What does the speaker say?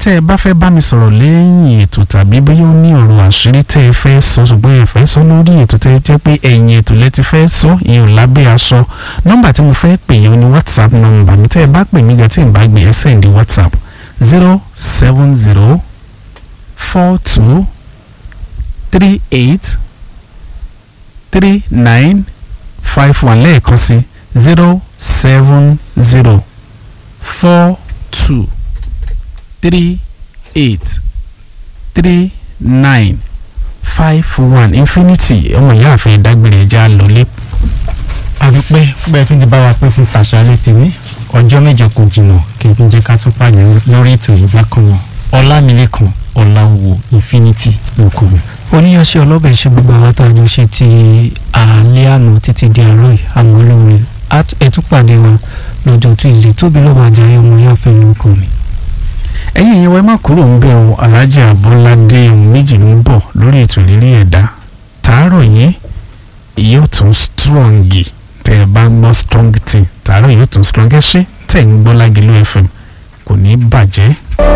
tẹ́ ẹ bá fẹ́ bá mi sọ̀rọ̀ lẹ́yìn ètò tàbí bóyá ó ní ọ̀rọ̀ àṣírí tẹ́ ẹ fẹ́ sọ ṣùgbọ́n ẹ fẹ́ sọ lórí ètò tẹ́ ẹ jẹ́ pé ẹ̀yìn ètò lẹ ti fẹ́ sọ ìyẹn lábẹ́ aṣọ nọ́mbà tí mo fẹ́ pè yẹn ni whatsapp nọ́mbà mi tẹ́ ẹ bá pè mí gan tí n bá gbé ẹ sẹ́ndí whatsapp zero seven zero four two three eight three nine five one lẹ́ẹ̀kan sí zero seven zero four two three eight three nine five one infinity ọmọ ìyá àfẹ ìdágbére ẹja lọlé. àdúpẹ́ bẹ́ẹ̀ tún ti bá wa pé fún tàṣálẹ́ tèmi ọjọ́ mẹ́jọ kò jìnnà kí n tún jẹ́ ká tún pàdé lórí ètò yìí bákan náà ọlámilékan ọ̀làwò infinity lóko mi. oníyanṣẹ́ ọlọ́bẹ̀ ṣe gbogbo àwọn tó àjọ ṣe ti àlẹ́ àná títí di àárọ̀ yìí àmọ́ lóore ẹ tún pàdé wa lọ́jọ́ tuesday tóbi ló máa jẹ́ ọmọ yáfẹ́ lóko mi. ẹ̀yin ìyẹn wẹ́ẹ́ má kúrò ń bẹ̀ o alhaji abọ́ládé ohun méjì ń bọ̀ lórí ètò ìrírí ẹ̀dá tààrọ̀ yìí yóò tún strong tẹ́ ẹ bá ń gbọ́ strong thing tààrọ̀ yóò tún strong ẹ ṣé tẹ̀ ń gbọ́ Lágìlú FM kò ní bàjẹ́